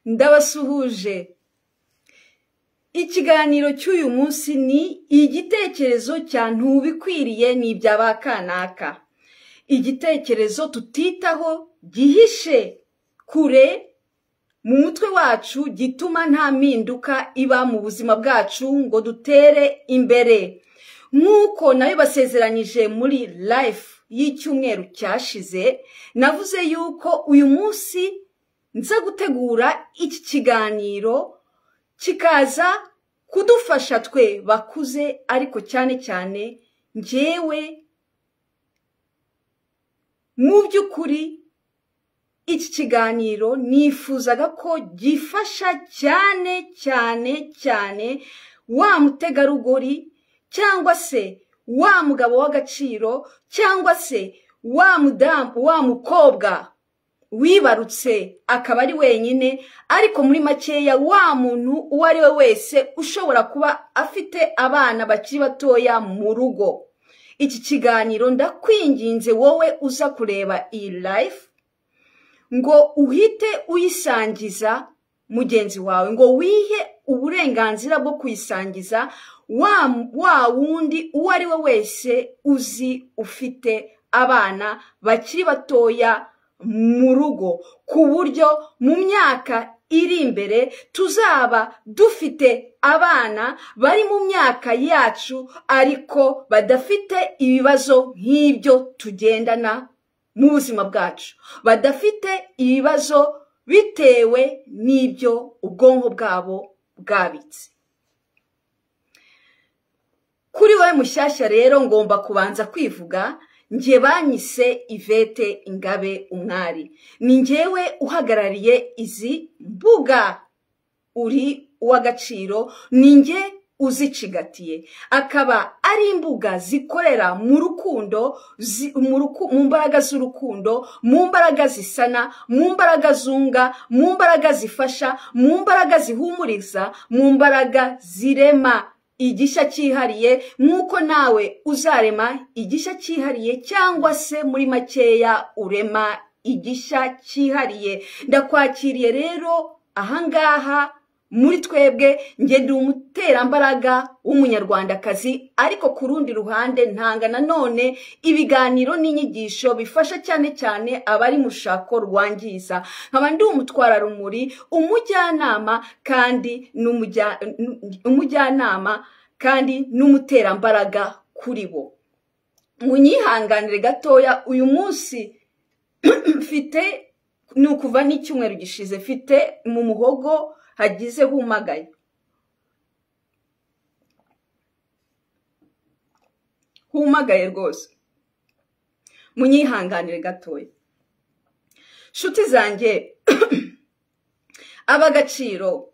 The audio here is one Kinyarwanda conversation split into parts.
ndabasuhuje ikiganiro cy'uyu munsi ni igitekerezo cya ntubikwiriye ni ibya ba kanaka igitekerezo tutitaho gihishe kure mu mutwe wacu gituma nta mpinduka iba mu buzima bwacu ngo dutere imbere nk'uko nayo basezeranyije muri life y'icyumweru cyashize navuze yuko uyu munsi nza gutegura iki kiganiro kikaza kudufasha twe bakuze ariko cyane cyane njyewe mu by'ukuri iki kiganiro nifuzaga ko gifasha cyane cyane cyane wa mutegarugori cyangwa se wa mugabo w'agaciro cyangwa se wa mudamu wa mukobwa wibarutse akaba ari wenyine ariko muri makeya wa muntu uwo ari we wese ushobora kuba afite abana bakiri batoya mu rugo iki kiganiro ndakwinginze wowe uza kureba iyi life ngo uhite uyisangiza mugenzi wawe ngo wihe uburenganzira bwo kuyisangiza wa wundi uwo ari we wese uzi ufite abana bakiri batoya mu rugo ku buryo mu myaka iri imbere tuzaba dufite abana bari mu myaka yacu ariko badafite ibibazo nk'ibyo tugendana mu buzima bwacu badafite ibibazo bitewe n'ibyo ubwonko bwabo bwabitse kuri wowe mushyashya rero ngomba kubanza kwivuga njye banyise ivete ingabe umwari ni njyewe uhagarariye izi mbuga uri uw'agaciro ni njye uzicigatiye akaba ari imbuga zikorera mu rukundo mu mbaraga z'urukundo mu mbaraga zisana mu mbaraga zunga mu mbaraga zifasha mu mbaraga zihumuriza mu mbaraga zirema igishya cyihariye nk'uko nawe uzarema igishya cyihariye cyangwa se muri makeya urema igishya cyihariye ndakwakiriye rero ahangaha muri twebwe njye ndi umuterambaraga w'umunyarwandakazi ariko ku rundi ruhande ntanga nanone ibiganiro n'inyigisho bifasha cyane cyane abari mu rushako rwangiza nkaba ndi umutwararumuri umujyanama kandi umujyanama kandi n'umuterambaraga kuri bo munyihanganire gatoya uyu munsi mfite ni ukuva n'icyumweru gishize mfite mu muhogo hagize humagaye humagaye rwose munyihanganire gatoya nshuti zanjye ab'agaciro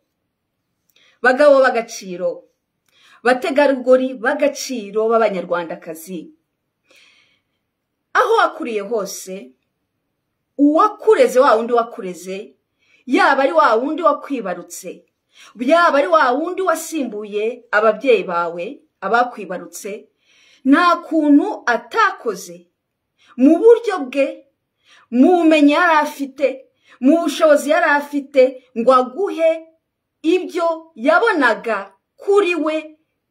bagabo b'agaciro bategarugori b'agaciro b'abanyarwandakazi aho wakuriye hose uwakureze wa wundi wakureze yaba ari wa wundi wakwibarutse yaba ari wa wundi wasimbuye ababyeyi bawe abakwibarutse nta kuntu atakoze mu buryo bwe mu bumenyi yari afite mu bushobozi yari afite ngo aguhe ibyo yabonaga kuri we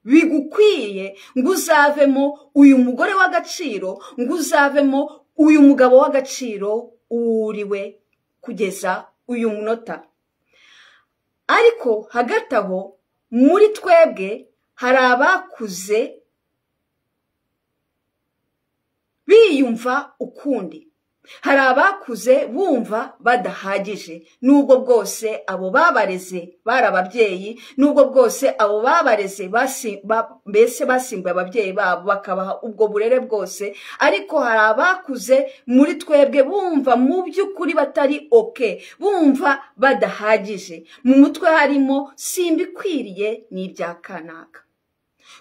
bigukwiye ngo uzavemo uyu mugore w'agaciro ngo uzavemo uyu mugabo w'agaciro uwuriwe kugeza uyu munota ariko hagati aho muri twebwe hari abakuze biyumva ukundi hari abakuze bumva badahagije n'ubwo bwose abo babareze bari ababyeyi n'ubwo bwose abo babareze mbese basimbuye ababyeyi babo bakabaha ubwo burere bwose ariko hari abakuze muri twebwe bumva mu by'ukuri batari oke bumva badahagije mu mutwe harimo simbikwiriye n'ibya kanaka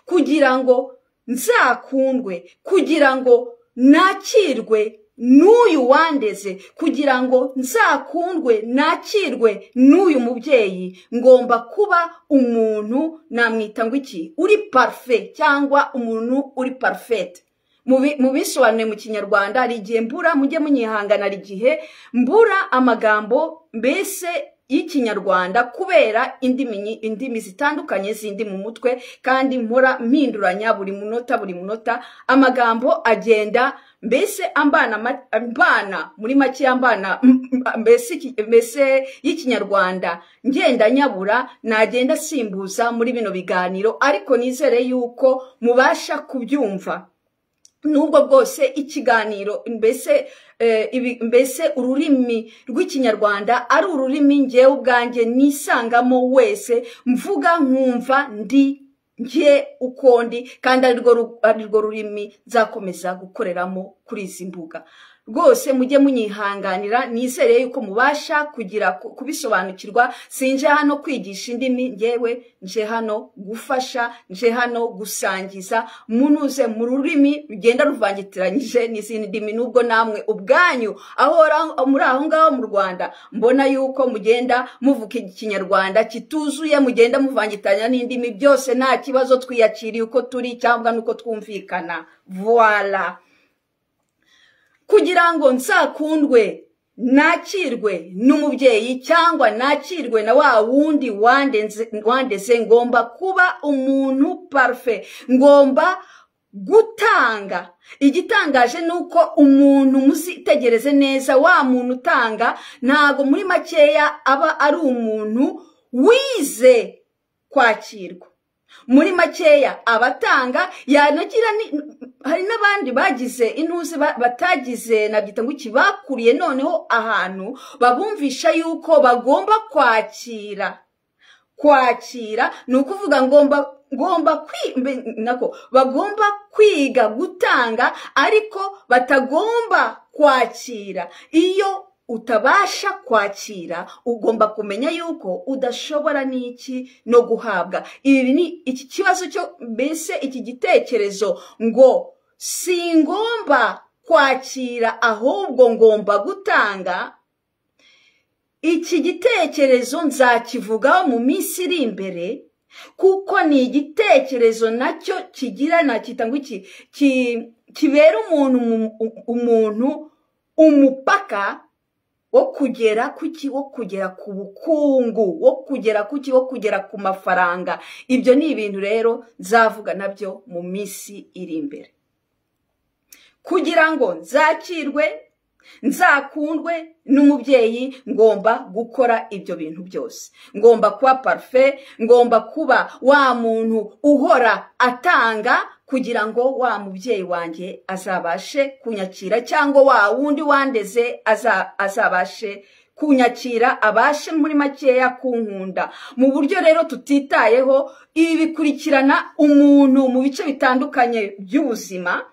kugira ngo nzakundwe kugira ngo nakirwe n'uyu wandeze kugira ngo nzakundwe nakirwe n'uyu mubyeyi ngomba kuba umuntu namwita ngo iki uri parufe cyangwa umuntu uri parufete mu bisobanuye mu kinyarwanda hari igihe mbura mujye munyihangana hari igihe mbura amagambo mbese y'ikinyarwanda kubera indimi nyi- indimi zitandukanye zindi mu mutwe kandi mpora mpinduranya buri munota buri munota amagambo agenda mbese ambana ma- ambana muri make ambana m- m- mbese iki- mbese y'ikinyarwanda ngenda nyabura nagenda simbuza muri bino biganiro ariko nizere yuko mubasha kubyumva nubwo bwose ikiganiro mbese eh, ibi- mbese ururimi rw'ikinyarwanda ari ururimi ngewe ubwanjye nisangamo wese mvuga nkumva ndi njye uko ndi kandi ari rwo ru- ari rwo rurimi nzakomeza gukoreramo kuri izi mbuga rwose mujye munyihanganira nizere yuko mubasha kugira ku- kubisobanukirwa sinje hano kwigisha indimi ngewe nje hano gufasha nje hano gusangiza munuze mu rurimi rugenda ruvangitiranyije n'izindi ndimi nubwo namwe ubwanyu aho ra- muri aho ngaho mu rwanda mbona yuko mugenda muvuga ikinyarwanda kituzuye mugenda muvangitanya n'indimi byose nta kibazo twiyakiriye uko turi cyangwa n'uko twumvikana voila kugira ngo nsakundwe nakirwe n'umubyeyi cyangwa nakirwe na wa wundi wandenze wandeze ngomba kuba umuntu parufe ngomba gutanga igitangaje ni uko umuntu muzitegereze neza wa muntu utanga ntabwo muri makeya aba ari umuntu wize kwakirwa muri makeya abatanga yanagira ni- hari n'abandi bagize intuze ba- batagize nabyita ngo iki bakuriye noneho ahantu babumvisha yuko bagomba kwakira kwakira ni ukuvuga ngomba ngomba kwi- mbe- nako bagomba kwiga gutanga ariko batagomba kwakira iyo utabasha kwakira ugomba kumenya yuko udashobora n'iki no guhabwa ibi ni iki kibazo cyo mbese iki gitekerezo ngo singomba kwakira ahubwo ngomba gutanga iki gitekerezo nzakivugaho mu minsi iri imbere kuko ni igitekerezo nacyo kigira nakita ngo iki ki- kibera umuntu umu- umuntu umupaka wo kugera ku ki wo kugera ku bukungu wo kugera ku ki wo kugera ku mafaranga ibyo ni ibintu rero nzavuga nabyo mu minsi iri imbere kugira ngo nzakirwe nzakundwe n'umubyeyi ngomba gukora ibyo bintu byose ngomba kuba parufe ngomba kuba wa muntu uhora atanga kugira ngo wa mubyeyi wanjye azabashe kunyakira cyangwa wa wundi wandeze aza- azabashe kunyakira abashe muri makeya kunkunda mu buryo rero tutitayeho ibi bikurikirana umuntu mu bice bitandukanye by'ubuzima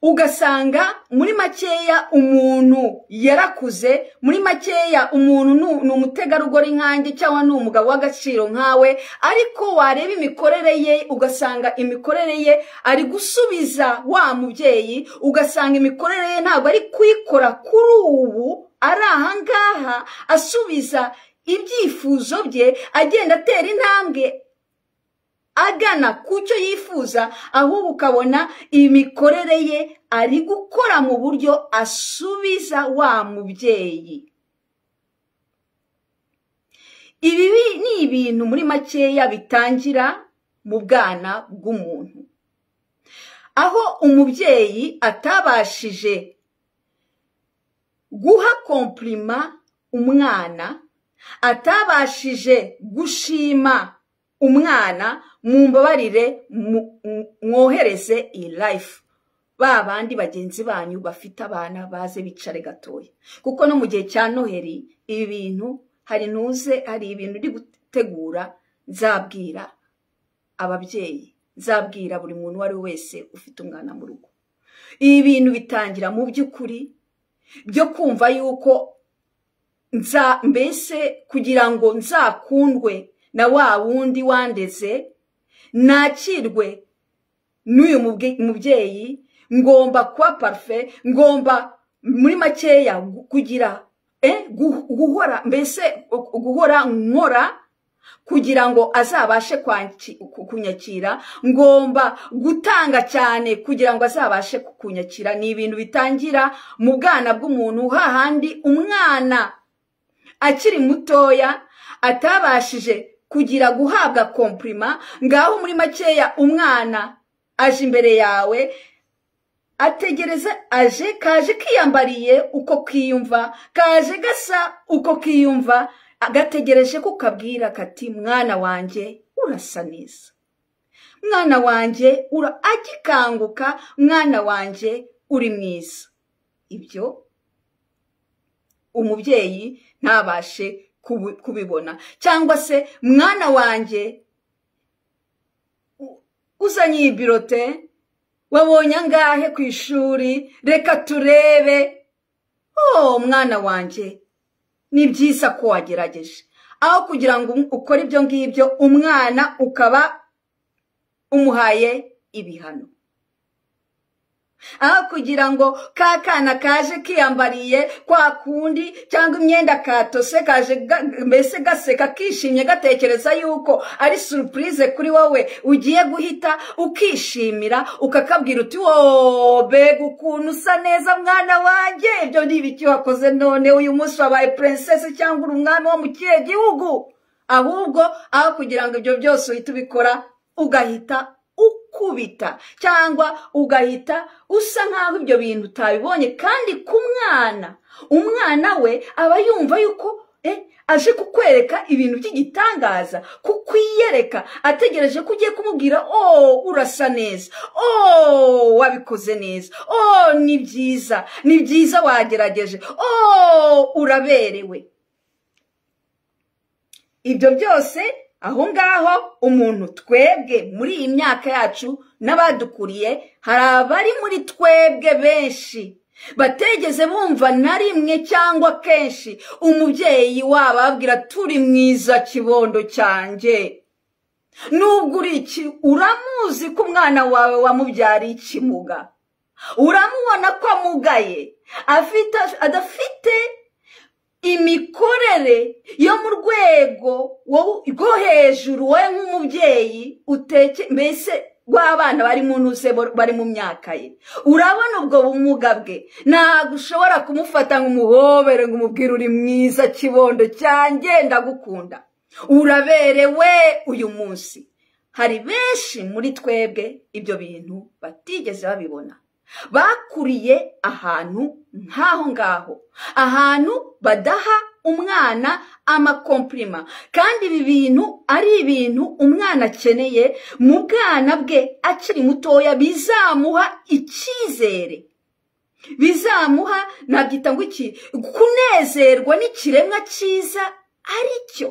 ugasanga muri makeya umuntu yarakuze muri makeya umuntu nu- ni umutegarugori nkanjye cyangwa ni umugabo w'agaciro nkawe ariko wareba imikorere ye ugasanga imikorere ye ari gusubiza wa mubyeyi ugasanga imikorere ye ntabwo ari kuyikora kuri ubu ari ahangaha asubiza ibyifuzo bye agenda atera intambwe agana ku cyo yifuza ahubwo ukabona imikorere ye ari gukora mu buryo asubiza wa mubyeyi ibi bi- ni ibintu muri makeya bitangira mu bwana bw'umuntu aho umubyeyi atabashije guha komplima umwana atabashije gushima umwana mumbabarire mu- mu- mwohereze iyi life ba bandi bagenzi banyu bafite abana baze bicare gatoya kuko no mu gihe cya noheri ibi bintu hari ntuze hari ibintu uri gutegura nzabwira ababyeyi nzabwira buri muntu uwo ari we wese ufite umwana mu rugo ibi bintu bitangira mu by'ukuri byo kumva yuko nza mbese kugira ngo nzakundwe na wa wundi wandeze nakirwe n'uyu mubwe- mubyeyi ngomba kuba parufe ngomba muri makeya gu- kugira eh, gu- guhora mbese gu- guhora nkora kugira ngo azabashe kwanki- ku- kunyakira ngomba gutanga cyane kugira ngo azabashe kunyakira ni ibintu bitangira mu bwana bw'umuntu hahandi umwana akiri mutoya atabashije kugira guhabwa kompurima ngaho muri makeya umwana aje imbere yawe ategereza aje kaje kiyambariye uko kiyumva kaje gasa uko kiyumva agategereje ko ukabwira kati mwana wanjye urasa neza mwana wanjye ura agikanguka mwana wanjye uri mwiza ibyo umubyeyi ntabashe kubu- kubibona cyangwa se mwana wanjye u- uzanye iyi birote wabonye angahe ku ishuri reka turebe oh mwana wanjye ni byiza ko wagerageje aho kugira ngo ukore ibyo ngibyo umwana ukaba umuhaye ibihano aho kugira ngo ka kana kaje kiyambariye kwa kundi cyangwa imyenda katose kaje ga- mbese gaseka kishimye gatekereza yuko ari surupurize kuri wowe ugiye guhita ukishimira ukakabwira uti wowe mbega ukuntu usa neza mwana wanjye ibyo ni ibiki wakoze none uyu munsi wabaye purinsesi cyangwa uri umwami wo mu kihe gihugu ahubwo aho kugira ngo ibyo byose uhite ubikora ugahita ukubita cyangwa ugahita usa nk'aho ibyo bintu utabibonye kandi ku mwana umwana we aba yumva yuko eh, aje kukwereka ibintu by'igitangaza kukwiyereka ategereje ko ugiye kumubwira o urasa neza o wabikoze neza o ni byiza ni byiza wagerageje o uraberewe ibyo byose aho ngaho umuntu twebwe muri iyi myaka yacu n'abadukuriye hari abari muri twebwe benshi bategeze bumva na rimwe cyangwa kenshi umubyeyi wabo ababwira turi mwiza kibondo cyanjye nubwo uri iki uramuzi ko umwana wawe wamubyariye ikimuga uramubona ko amugaye afite adafite imikorere yo mu rwego wo- rwo hejuru wowe nk'umubyeyi uteke mbese rw'abana bari mu ntuze bo- bari mu myaka ye urabona ubwo bumuga bwe ntabwo ushobora kumufata ngo umuhobere ngo umubwire uri mwiza kibondo cyanjye ndagukunda uraberewe uyu munsi hari benshi muri twebwe ibyo bintu batigeze babibona bakuriye ahantu nk'aho ngaho ahantu badaha umwana amakomplima kandi ibi bintu ari ibintu umwana akeneye mu bwana bwe akiri mutoya bizamuha icyizere bizamuha nabyita ngo iki kunezerwa n'ikiremwa cyiza ari cyo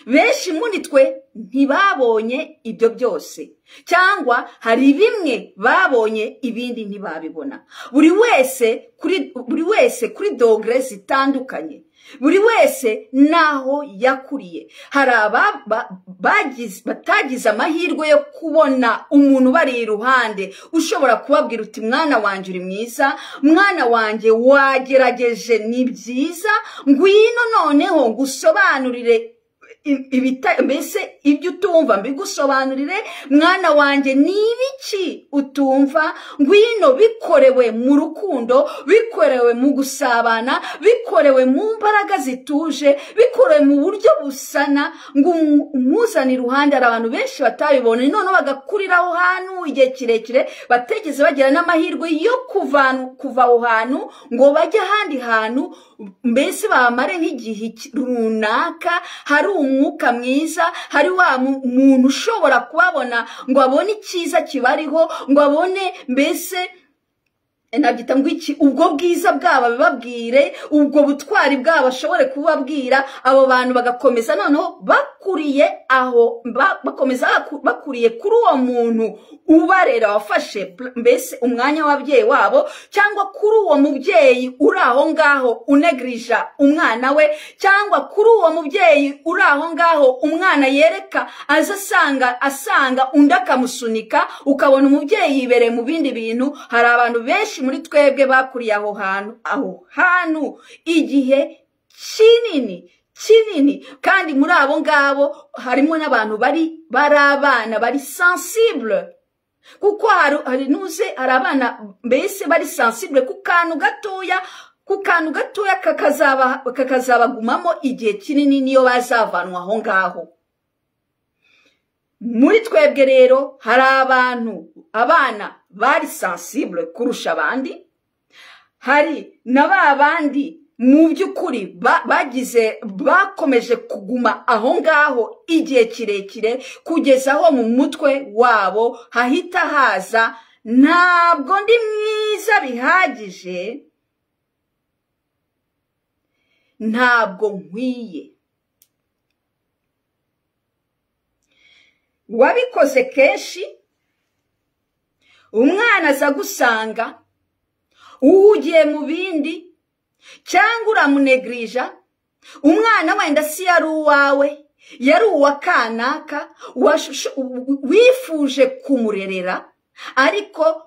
benshi muri twe ntibabonye ibyo byose cyangwa hari bimwe babonye ibindi ntibabibona buri wese kuri buri wese kuri dogere zitandukanye buri wese n'aho yakuriye hari aba ba- bagize- batagize amahirwe yo kubona umuntu ubari iruhande ushobora kubabwira uti mwana wanjye uri mwiza mwana wanjye wagerageje ni byiza ngwino noneho ngusobanurire i- ibita- mbese ibyo utumva mbigusobanurire mwana wanjye ni ibiki utumva ngwino bikorewe mu rukundo bikorewe mu gusabana bikorewe mu mbaraga zituje bikorewe mu buryo busana ngo umu- umuzane iruhande hari abantu benshi batabibonye noneho bagakurira aho hantu igihe kirekire bategeze bagira n'amahirwe yo kuvan- kuva aho hantu ngo bajye ahandi hantu mbese bamare nk'igihe ki- runaka hari umwuka mwiza hari wa mu- muntu ushobora kubabona ngo abone icyiza kibariho ngo abone mbese nabyita ngo iki ubwo bwiza bwabo bababwire ubwo butwari bwabo ashobore kubabwira abo bantu bagakomeza noneho bakuriye aho ba- bakomeza baku- bakuriye kuri uwo muntu ubarera wafashe pl- mbese umwanya w'ababyeyi wabo cyangwa kuri uwo mubyeyi uri aho ngaho unegrija umwana we cyangwa kuri uwo mubyeyi uri aho ngaho umwana yereka aza asanga asanga undi akamusunika ukabona umubyeyi yibereye mu bindi bintu hari abantu benshi muri twebwe bakuriye aho hantu aho hantu igihe kinini kinini kandi muri abo ngabo harimo n'abantu bari bari abana bari sensible kuko hari hari n'uze hari abana mbese bari sensible ku kantu gatoya ku kantu gatoya kakazaba kakazabagumamo igihe kinini niyo bazavanwa aho ngaho muri twebwe rero hari abantu abana bari sansibure kurusha abandi hari na ba bandi mu by'ukuri bagize bakomeje kuguma aho ngaho igihe kirekire kugeza aho mu mutwe wabo hahita haza ntabwo ndi mwiza bihagije ntabwo nkwiye wabikoze kenshi umwana aza gusanga uhugiye mu bindi cyangwa uramunegirija umwana wenda si yari uwawe yari uwa kanaka wifuje kumurerera ariko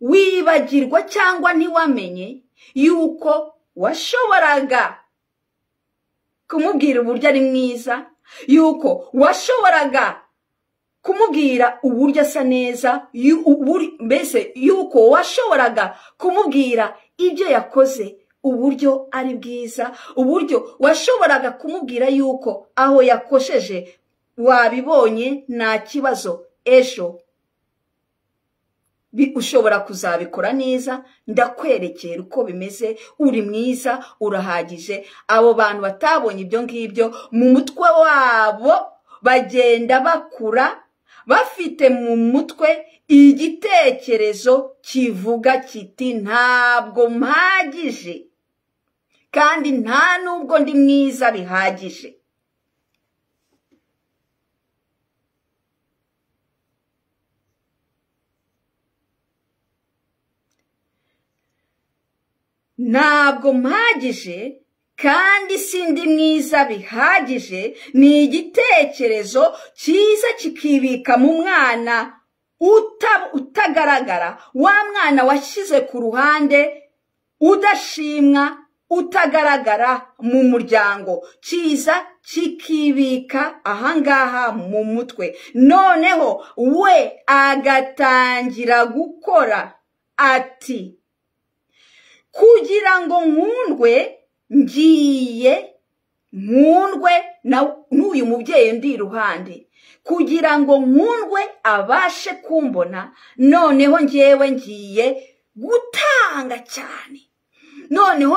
wibagirwa cyangwa ntiwamenye yuko washoboraga kumubwira uburyo ari mwiza yuko washoboraga kumubwira uburyo asa neza mbese yuko washoboraga kumubwira ibyo yakoze uburyo ari bwiza uburyo washoboraga kumubwira yuko aho yakosheje wabibonye nta kibazo ejo ushobora kuzabikora neza ndakwerekera uko bimeze uri mwiza urahagije abo bantu batabonye ibyo ngibyo mu mutwe wabo bagenda bakura bafite mu mutwe igitekerezo kivuga kiti ntabwo mpagije kandi nta nubwo ndi mwiza bihagije ntabwo mpagije kandi sindi mwiza bihagije ni igitekerezo cyiza kikibika mu mwana utagaragara wa mwana washyize ku ruhande udashimwa utagaragara mu muryango cyiza kikibika ahangaha mu mutwe noneho we agatangira gukora ati kugira ngo nkundwe ngiye nkundwe n'uyu mubyeyi ndi iruhande kugira ngo nkundwe abashe kumbona noneho ngewe ngiye gutanga cyane noneho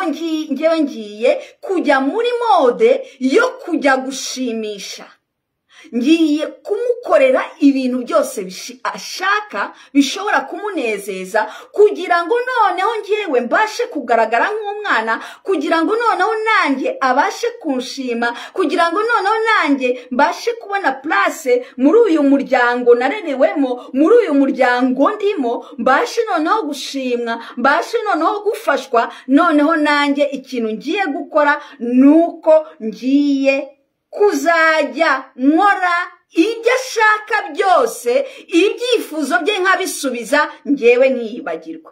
ngewe ngiye kujya muri mode yo kujya gushimisha ngiye kumukorera ibintu byose ashaka bishobora kumunezeza kugira ngo noneho ngewe mbashe kugaragara nk'umwana kugira ngo noneho nanjye abashe kunshima kugira ngo noneho nanjye mbashe kubona place muri uyu muryango narerewemo muri uyu muryango ndimo mbashe noneho gushimwa mbashe noneho gufashwa noneho nanjye ikintu ngiye gukora ni uko ngiye kuzajya nkora ibyo ashaka byose ibyifuzo bye nkabisubiza ngewe nkiyibagirwa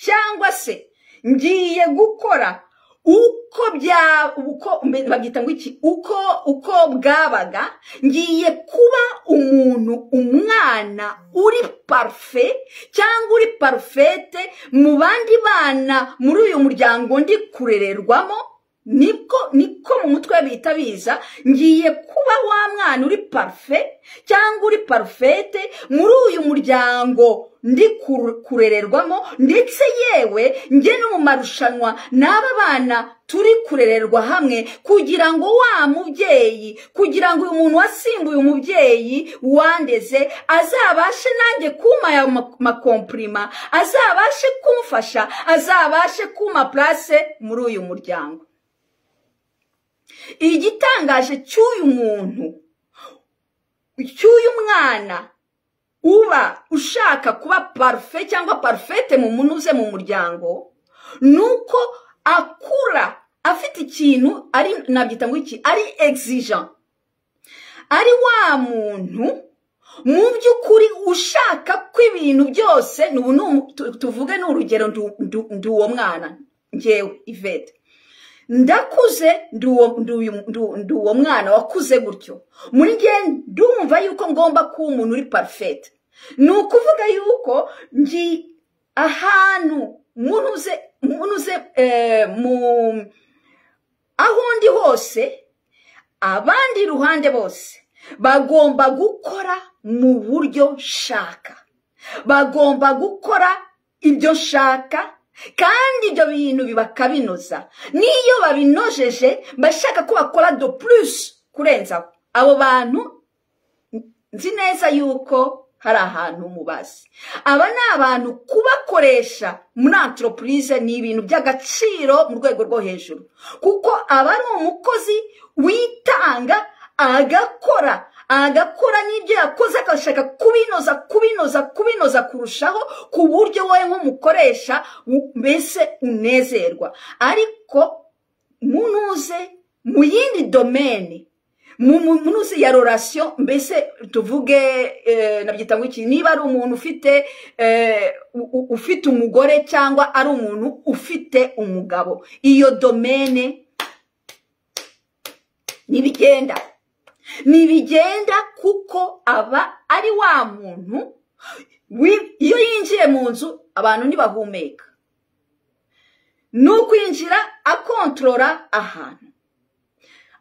cyangwa se ngiye gukora uko bya uko bagita ngo iki uko uko bwabaga ngiye kuba umuntu umwana uri parufe cyangwa uri parufete mu bandi bana muri uyu muryango ndi kurererwamo niko niko mu mutwe bita biza ngiye kuba wa mwana uri parufe cyangwa uri parufete muri uyu muryango ndi kurererwamo ndetse yewe njye no mu marushanwa n'aba bana turi kurererwa hamwe kugira ngo wa mubyeyi kugira ngo uyu muntu wasimbuye umubyeyi wandeze azabashe nanjye kuma ayo makomprima azabashe kumfasha azabashe kuma place muri uyu muryango igitangaje cy'uyu muntu cy'uyu mwana uba ushaka kuba parufe cyangwa parufete mu munuze mu muryango ni uko akura afite ikintu ari nabyita ngo iki ari exigeant ari wa muntu mu by'ukuri ushaka ko ibintu byose tuvuge ni urugero ndi uwo mwana ngewe ivete ndakuze ndi uwo- ndi uyu- ndi uwo- ndi uwo mwana wakuze gutyo muri njye ndumva yuko ngomba kuba umuntu uri parufete ni ukuvuga yuko ngi ahantu munuze munuze eh, mu aho ndi hose abandi iruhande bose bagomba gukora mu buryo nshaka bagomba gukora ibyo nshaka kandi ibyo bintu bakabinoza n'iyo babinojeje bashaka ko bakora do plus kurenzaho abo bantu nzi neza yuko hari ahantu mubazi aba ni abantu kubakoresha muri antoropurize ni ibintu by'agaciro mu rwego rwo hejuru kuko aba ari umukozi witanga agakora agakora n'ibyo yakoze agashaka kubinoza kubinoza kubinoza kurushaho ku buryo wowe nk'umukoresha u- mbese unezerwa ariko munuze mu yindi domene mu mu- munuzi ya rorasiyo mbese tuvuge eh, nabyita ngo iki niba ari umuntu ufite eh, u- u- ufite umugore cyangwa ari umuntu ufite umugabo iyo domene ntibigenda ntibigenda kuko aba ari wa muntu wi- iyo yinjiye mu nzu abantu ntibahumeka ni ukwinjira akontorora ahantu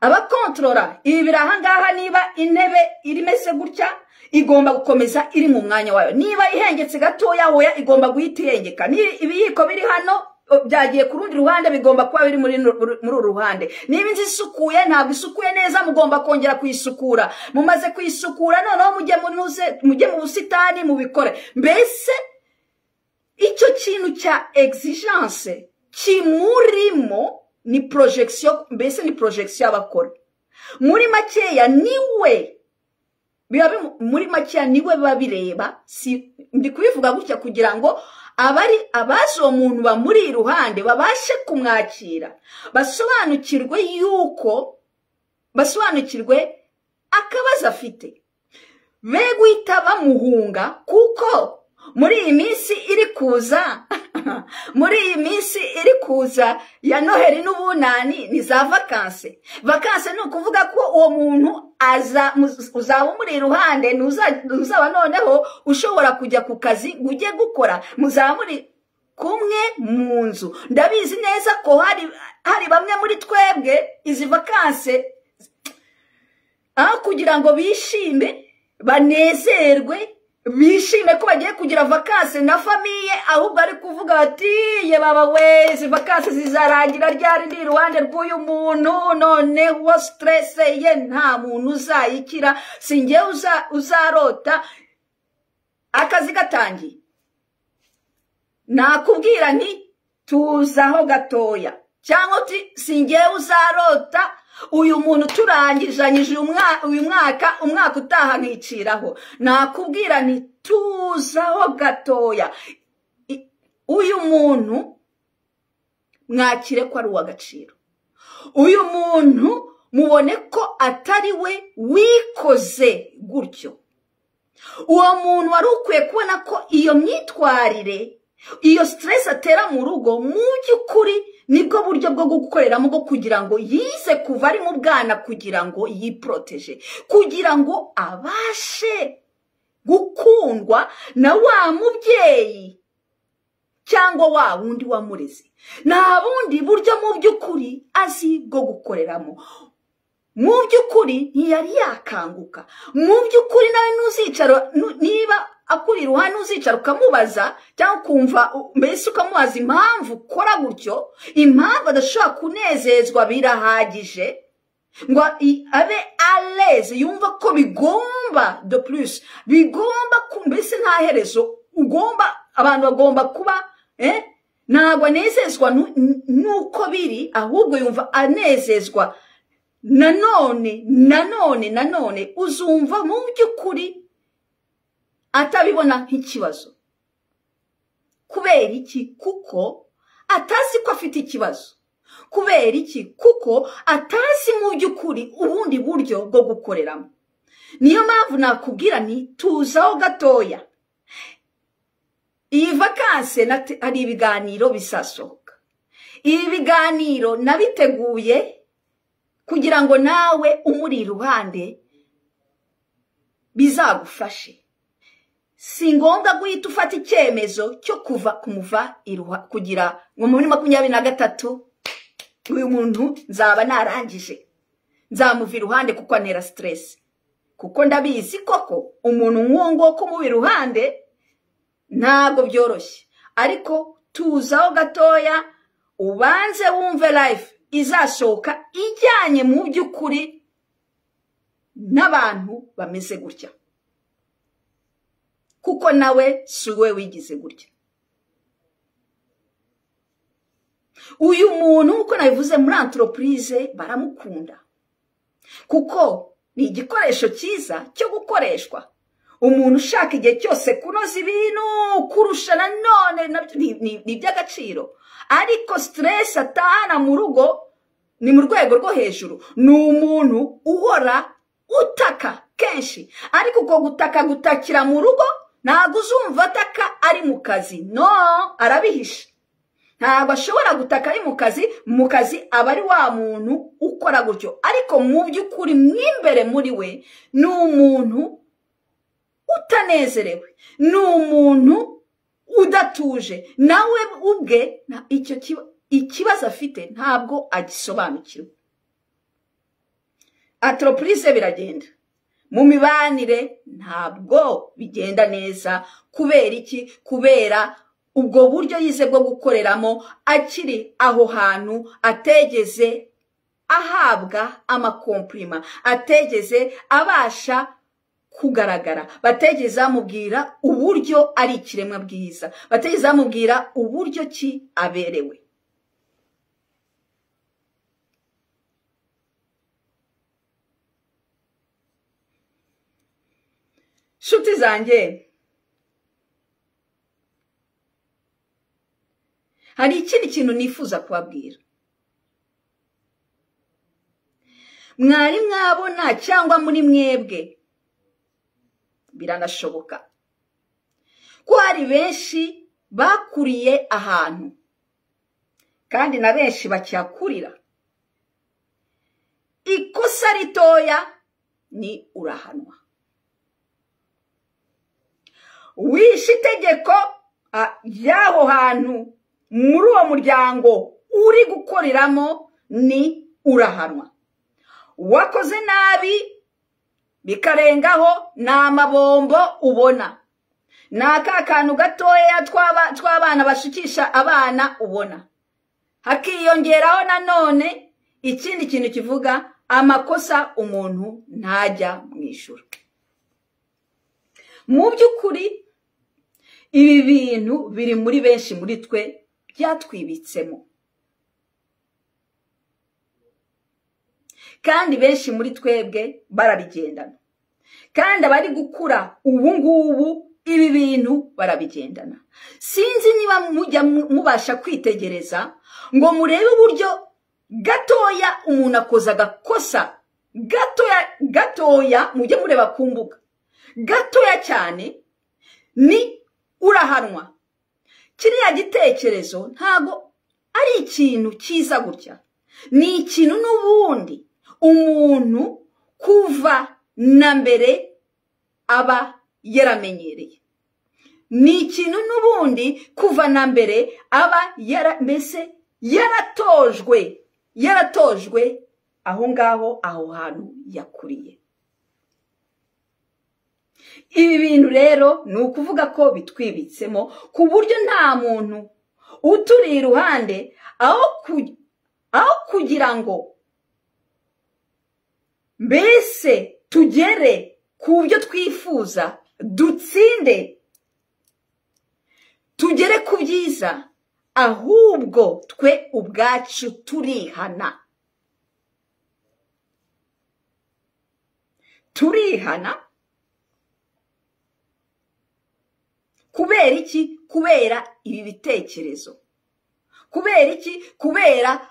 abakontorora ibi biri ahangaha niba intebe iri imeze gutya igomba gukomeza iri mu mwanya wayo niba ihengetse gatoya hoya igomba guhita ihengeka Ni- ibiyiko biri hano o, byagiye ku rundi ruhande bigomba kuba biri muri nu- ru- muri uru ruhande niba inzu isukuye ntabwo isukuye neza mugomba kongera kuyisukura mumaze kuyisukura noneho mujye munuze- mujye mu busitani mubikore mbese icyo kintu cya exigence kimurimo ni projection mbese ni projection y'abakora muri makeya niwe biba bimu- muri makeya niwe biba bireba si ndi kubivuga gutya kugira ngo abari abazi uwo muntu bamuri iruhande babashe kumwakira basobanukirwe yuko basobanukirwe akabazo afite be guhita bamuhunga kuko muri iyi minsi iri kuza muri iyi minsi iri kuza ya noheli n'ubunani ni za vakanse vakanse ni ukuvuga ko uwo muntu aza muz- uzaba umuri iruhande ntuza- ntuzaba noneho ushobora kujya ku kazi ngo ujye gukora muzaba muri kumwe mu nzu ndabizi neza ko hari hari bamwe muri twebwe izi vakanse aho kugira ngo bishime banezerwe bishime ko bagiye kugira vakanse na famiye ahubwo ari kuvuga bati ye baba we izi vakanse zizarangira ryari ndi iruhande rw'uyu muntu noneho stresse ye nta muntu uzayikira si njyewe uza- uzarota akazi gatangiye nakubwira nti tuzaho gatoya cyangwa uti singewe uzarota uyu muntu turangijanyije uyu mwa- uyu mwaka umwaka utaha nkiciraho nakubwira nti tuzaho gatoya I- uyu muntu mwakire ko ari uw'agaciro uyu muntu mubone ko atari we wikoze gutyo uwo muntu wari ukwiye kubona ko iyo myitwarire iyo stress atera mu rugo mu by'ukuri nibwo buryo bwo gukoreramo bwo kugira ngo yize kuva ari mu bwana kugira ngo yiporoteje kugira ngo abashe gukundwa na wa mubyeyi cyangwa wa wundi wamureze nta bundi buryo mu by'ukuri azi bwo gukoreramo mu by'ukuri ntiyari yakanguka mu by'ukuri nawe ntuzicara nu- niba akuri iruhande uzicara ukamubaza cyangwa ukumva u- mbese ukamubaza impamvu ukora gutyo impamvu adashobora kunezezwa birahagije ngo i- abe aleze yumva ko bigomba de plus bigomba ku- mbese nta herezo ugomba abantu bagomba kuba eh? ntabwo anezezwa nu- nu- nuko biri ahubwo yumva anezezwa nanone nanone nanone uzumva mu by'ukuri atabibona nk'ikibazo kubera iki kuko atazi ko afite ikibazo kubera iki kuko atazi mu by'ukuri ubundi buryo bwo gukoreramo niyo mpamvu nakubwira nti tuzaho gatoya iyi vakanse nate- hari ibiganiro bizasohoka ibi biganiro nabiteguye kugira ngo nawe umuri iruhande bizagufashe si ngombwa guhita ufata icyemezo cyo kuva kumuva kugira ngo muri makumyabiri na gatatu uyu muntu nzaba narangije nzamuva iruhande kuko antera siteresi kuko ndabizi koko umuntu nk'uwo nguwo kumuba iruhande ntabwo byoroshye ariko tuzaho gatoya ubanze wumve life izasohoka ijyanye mu by'ukuri n'abantu bameze gutya kuko nawe si we wigize gutya uyu muntu uko nabivuze muri antoropurize baramukunda kuko ni igikoresho cyiza cyo gukoreshwa umuntu ushaka igihe cyose kunoza ibintu kurusha nanone ni iby'agaciro ariko siteresi atahana mu rugo ni mu rwego rwo hejuru ni umuntu uhora utaka kenshi ariko uko gutaka gutakira mu rugo ntabwo uzumva ataka ari mu kazi no arabihisha ntabwo ashobora gutaka ari mu kazi mu kazi aba ari wa muntu ukora gutyo ariko mu by'ukuri mu imbere muri we ni umuntu utanezerewe ni umuntu udatuje nawe ubwe icyo ikibazo afite ntabwo agisobanukirwa antoropurize biragenda mu mibanire ntabwo bigenda neza kubera iki kubera ubwo buryo yize bwo gukoreramo akiri aho hantu ategeze ahabwa amakompurima ategeze abasha kugaragara bategeze bamubwira uburyo ari ikiremwa bwiza bategeze bamubwira uburyo ki aberewe nshuti zanjye hari ikindi kintu nifuza kubabwira mwari mwabona cyangwa muri mwebwe biranashoboka ko hari benshi bakuriye ahantu kandi na benshi bakihakurira ikosa ritoya ni urahanwa wishe itegeko ry'aho hantu muri uwo muryango uri gukoreramo ni urahanwa wakoze nabi bikarengaho ni amabombo ubona ni aka kantu gatoya tw'abana bashukisha abana ubona hakiyongeraho nanone ikindi kintu kivuga amakosa umuntu ntajya mu ijoro mu by'ukuri ibi bintu biri muri benshi muri twe byatwibitsemo kandi benshi muri twebwe barabigendana kandi abari gukura ubu ngubu ibi bintu barabigendana sinzi niba mujya mubasha kwitegereza ngo murebe uburyo gatoya umuntu akoza agakosa gatoya gatoya mujye mureba ku mbuga gatoya cyane ni urahanwa kiriya gitekerezo ntabwo ari ikintu cyiza gutya ni ikintu n'ubundi umuntu kuva na mbere aba yaramenyereye ni ikintu n'ubundi kuva na mbere aba yara mbese yaratojwe yaratojwe aho ngaho aho hantu yakuriye ibi bintu rero ni ukuvuga ko bitwibitsemo ku buryo nta muntu uturi iruhande aho kugira ngo mbese tugere ku byo twifuza dutsinde tugere ku byiza ahubwo twe ubwacu turihana turihana kubera iki kubera ibi bitekerezo kubera iki kubera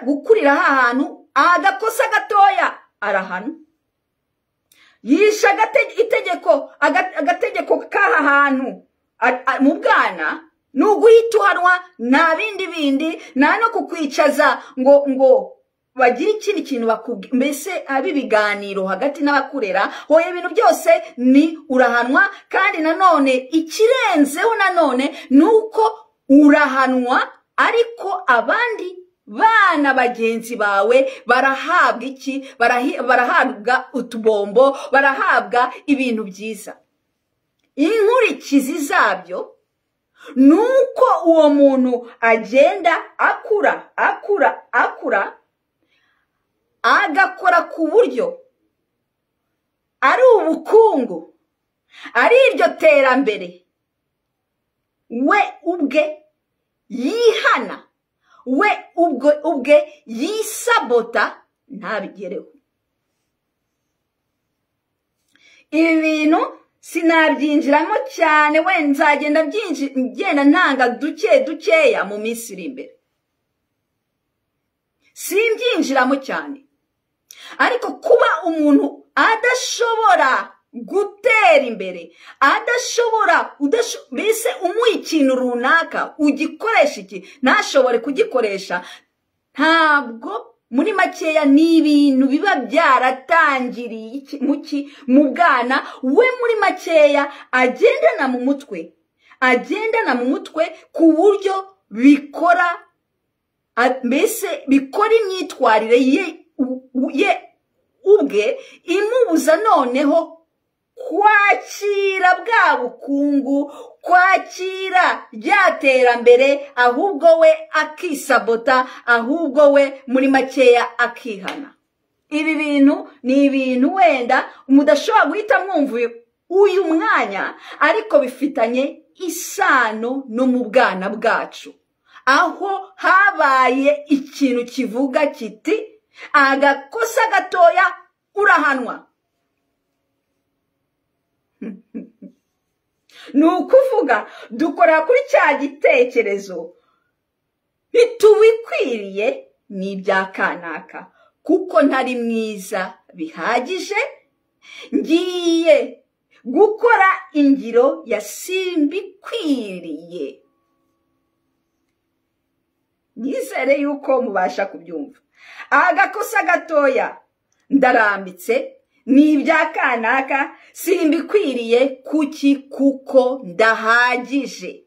gukurira ahantu agakosa gatoya arahano yishe itegeko agategeko k'aha hantu mu bwana ni uguhita uhanwa nta bindi bindi nta no kukwicaza ngo ngo bagire ikindi kintu bakubwira mbese haba ibiganiro hagati n'abakurera hoya ibintu byose ni urahanwa kandi nanone ikirenzeho nanone ni uko urahanwa ariko abandi bana bagenzi bawe barahabwa iki barahabwa utubombo barahabwa ibintu byiza inkurikizi zabyo ni uko uwo muntu agenda akura akura akura agakora ku buryo ari ubukungu ari iryo terambere we ubwe yihana we ubwe ubwe yisabota ntabigereho ibi bintu sinabyinjiramo cyane we nzagenda ngenda ntanga duke dukeya mu minsi iri imbere simbyinjiramo cyane ariko kuba umuntu adashobora gutera imbere adashobora mbese umuha ikintu runaka ugikoresha iki ntashobore kugikoresha ntabwo muri makeya ni ibintu biba byaratangiriye mu bwana we muri makeya agendana mu mutwe agendana mu mutwe ku buryo bikora mbese bikora imyitwarire ye ubwe imubuza noneho kwakira bwa bukungu kwakira rya terambere ahubwo we akisabota ahubwo we muri makeya akihana ibi bintu ni ibintu wenda mudashobora guhita mwumva uyu mwanya ariko bifitanye isano no mu bwana bwacu aho habaye ikintu kivuga kiti agakosa gatoya urahanwa ni ukuvuga dukora kuri cya gitekerezo ntitubikwiriye ni ibya kanaka kuko ntari mwiza bihagije ngiye gukora ingiro ya simbikwiriye nyizere yuko mubasha kubyumva agakosa gatoya ndarambitse ni ibya kanaka simbikwiriye kuki kuko ndahagije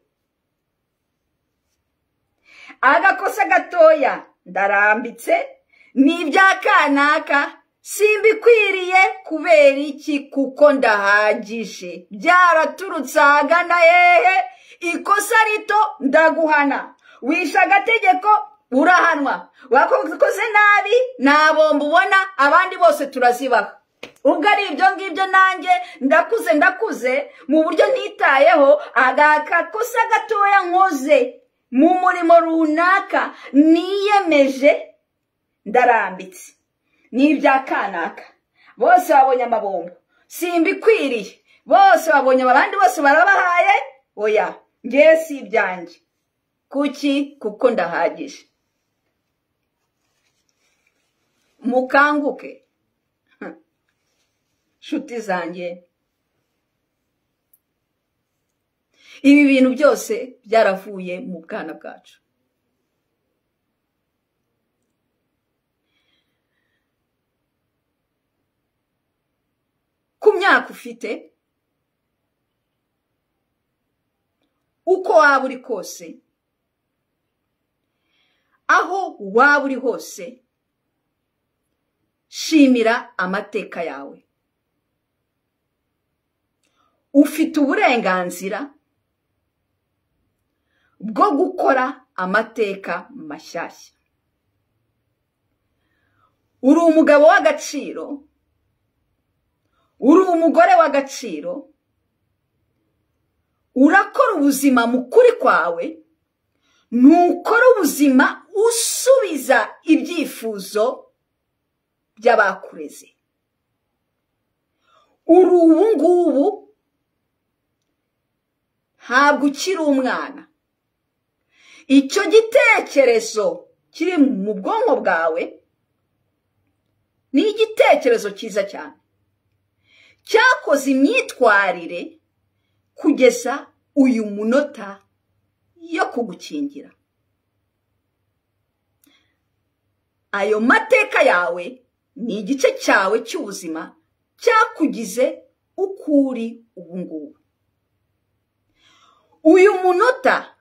agakosa gatoya ndarambitse ni ibya kanaka simbikwiriye kubera iki kuko ndahagije byaraturutse ahagana hehe ikosa rito ndaguhana wishe agategeko urahanwa wakoze nabi nta bomba ubona abandi bose turazibaha ubwo ari ibyo ngibyo nanjye ndakuze ndakuze mu buryo nitayeho agakosa gatoya nkoze mu murimo runaka niyemeje ndarambitse ni ibya kanaka bose babonye amabombo simbikwiriye bose babonye abandi bose barabahaye oya ngewe si ibyanjye kuki kuko ndahagije mukanguke nshuti zanjye ibi bintu byose byaravuye mu bwana bwacu ku myaka ufite uko waba uri kose aho waba uri hose shimira amateka yawe ufite uburenganzira bwo gukora amateka mashyashya uri umugabo w'agaciro uri umugore w'agaciro urakora ubuzima mu kuri kwawe ntukora ubuzima usubiza ibyifuzo by'abakureze uri ubu ngubu ntabwo ukiri umwana icyo gitekerezo kiri mu bwonko bwawe ni igitekerezo cyiza cyane cyakoze imyitwarire kugeza uyu munota yo kugukingira ayo mateka yawe ni igice cyawe cy'ubuzima cyakugize uko uri ubu ngubu uyu munota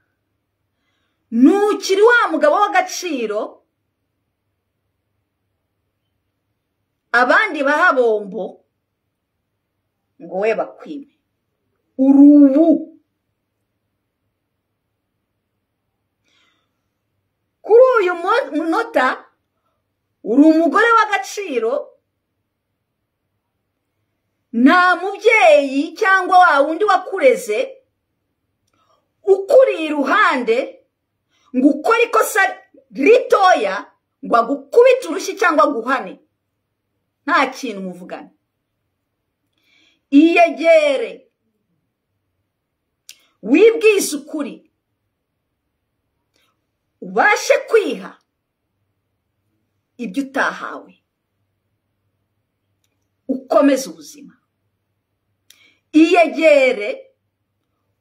ntukiri wa mugabo w'agaciro abandi bahabombo ngo we bakwime uri ubu kuri uyu munota uri umugore w'agaciro nta mubyeyi cyangwa wa wundi wakureze ukuri iruhande ngo ukore ikosa ritoya ngo agukubite urushyi cyangwa aguhane nta kintu muvugana iyegere wibwize ukuri ubashe kwiha ibyo utahawe ukomeze ubuzima iyegere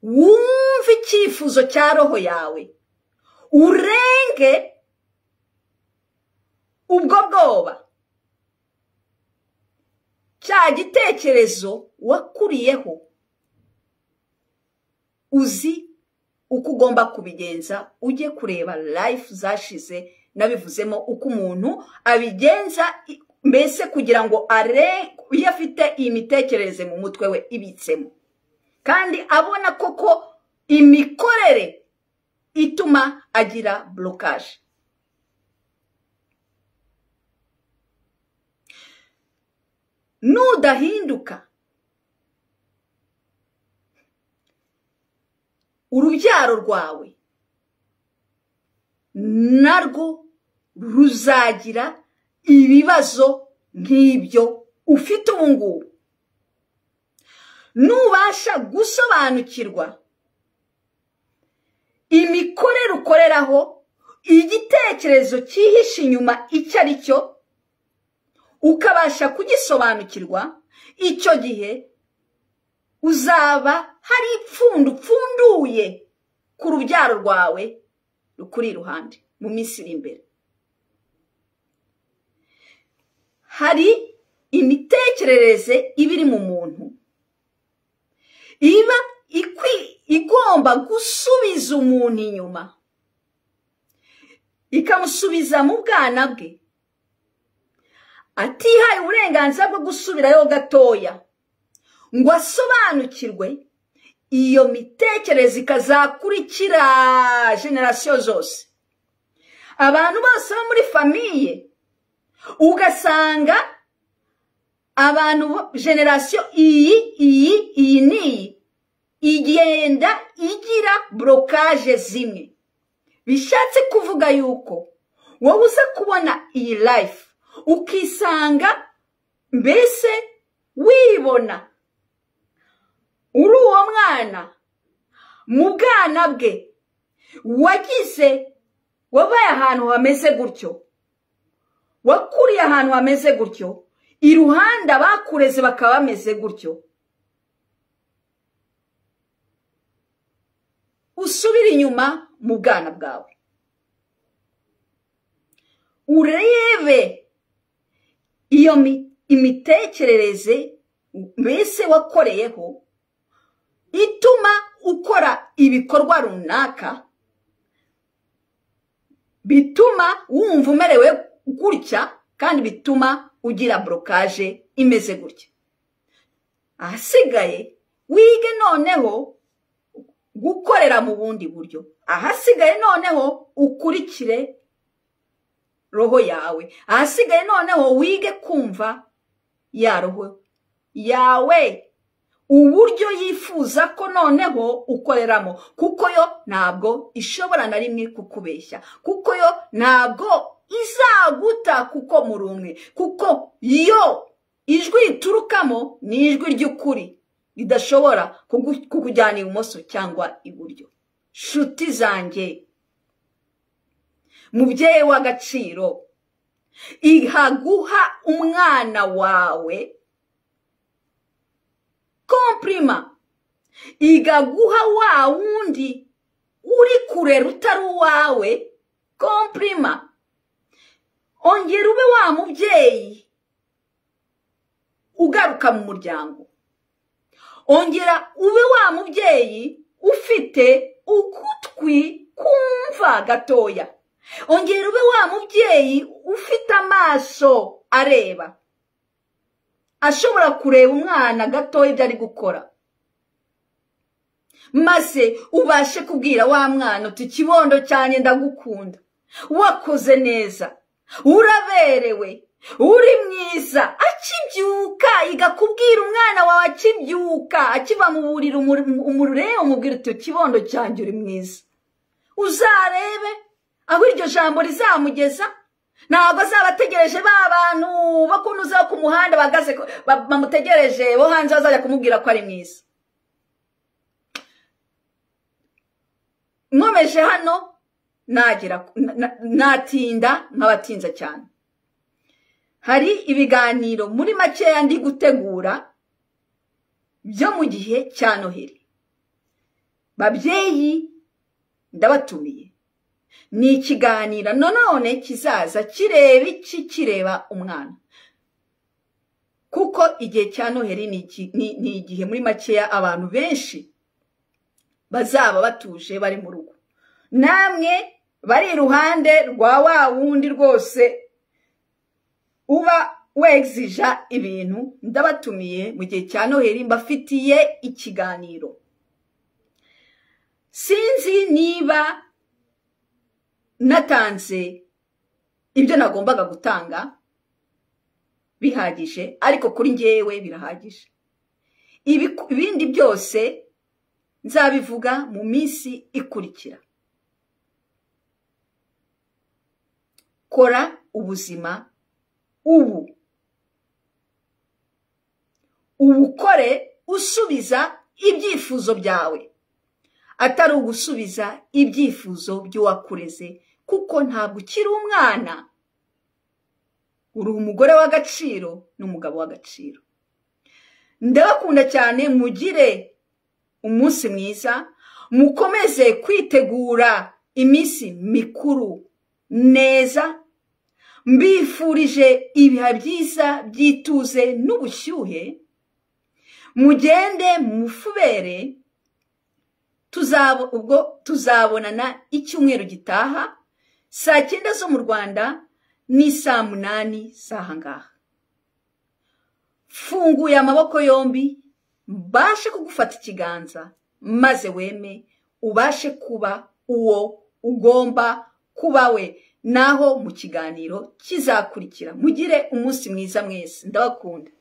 wumve icyifuzo cya roho yawe urenge ubwo bwoba cya gitekerezo wakuriyeho uzi uko ugomba kubigenza ujye kureba life zashize nabivuzemo uko umuntu abigenza mbese kugira ngo are iyo afite iyi mitekerereze mu mutwe we ibitsemo kandi abona koko imikorere ituma agira burokaje nudahinduka urubyaro rwawe narwo ruzagira ibibazo nk'ibyo ufite ubu ngubu nubasha gusobanukirwa imikorere ukoreraho igitekerezo cyihishe inyuma icyo ari cyo ukabasha kugisobanukirwa icyo gihe uzaba hari ipfundo upfunduye ku rubyaro rwawe rukuri iruhande mu minsi iri imbere hari imitekerereze iba iri mu muntu iba igomba gusubiza umuntu inyuma ikamusubiza mu bwana bwe atihaye uburenganzira bwo gusubirayo gatoya ngo asobanukirwe iyo mitekerereze ikazakurikira generasiyo zose abantu bose bo muri famiye ugasanga abantu generasiyo iyi iyi iyi n'iyi igenda igira burokaje zimwe bishatse kuvuga yuko wowe uza kubona iyi life ukisanga mbese wibona uri uwo mwana mu bwana bwe wagize wabaye ahantu hameze gutyo wakuriye ahantu hameze gutyo iruhande abakureze bakaba bameze gutyo usubire inyuma mu bwana bwawe urebe iyo imitekerereze mbese wakoreyeho ituma ukora ibikorwa runaka bituma wumva umerewe gutya kandi bituma ugira burokaje imeze gutya ahasigaye wige noneho gukorera mu bundi buryo ahasigaye noneho ukurikire roho yawe ahasigaye noneho wige kumva ya roho yawe uburyo yifuza ko noneho ukoreramo kuko yo ntabwo ishobora na rimwe kukubeshya kuko yo ntabwo izaguta kuko muri umwe kuko yo ijwi riturukamo ni ijwi ry'ukuri ridashobora kukujyana ibumoso cyangwa iburyo shuti zanjye mubyeyi w'agaciro iha guha umwana wawe kompurima igaguha wa wundi uri kurera utari uwawe kompurima ongera ube wa mubyeyi ugaruka mu muryango ongera ube wa mubyeyi ufite ukutwi kumva gatoya ongera ube wa mubyeyi ufite amaso areba ashobora kureba umwana gatoya ibyo ari gukora maze ubashe kubwira wa mwana uti ikibondo cyanjye ndagukunda wakoze neza uraberewe uri mwiza akibyuka igakubwira umwana wawe akibyuka akiva mu buriri umurure umubwira uti ikibondo cyanjye uri mwiza uzarebe aho iryo jambo rizamugeza ntabwo azaba ategereje ba bantu bakunuzeho ku muhanda bamutegereje bo hanze bazajya kumubwira ko ari mwiza nkomeje hano natinda nkabatinza cyane hari ibiganiro muri makeya ndi gutegura byo mu gihe cya noheli babyeyi ndabatumiye ni ikiganiro nanone kizaza kireba iki kireba umwana kuko igihe cya noheli ni igihe muri makeya abantu benshi bazaba batuje bari mu rugo namwe bari iruhande rwa wa wundi rwose uba wegzija ibintu ndabatumiye mu gihe cya noheli mbafitiye ikiganiro sinzi niba natanze ibyo nagombaga gutanga bihagije ariko kuri ngewe birahagije ibindi byose nzabivuga mu minsi ikurikira kora ubuzima ubu ubukore usubiza ibyifuzo byawe atari ugusubiza ibyifuzo by'uwakureze kuko ntabwo ukiri umwana uri umugore w'agaciro n'umugabo w'agaciro ndabakunda cyane mugire umunsi mwiza mukomeze kwitegura iminsi mikuru neza mbifurije ibihe byiza by'ituze n'ubushyuhe mugende mufubere ubwo tuzabonana icyumweru gitaha saa cyenda zo mu rwanda ni saa munani z'ahangaha funguye amaboko yombi mbashe kugufata ikiganza maze weme ubashe kuba uwo ugomba kuba we naho mu kiganiro kizakurikira mugire umunsi mwiza mwese ndabakunda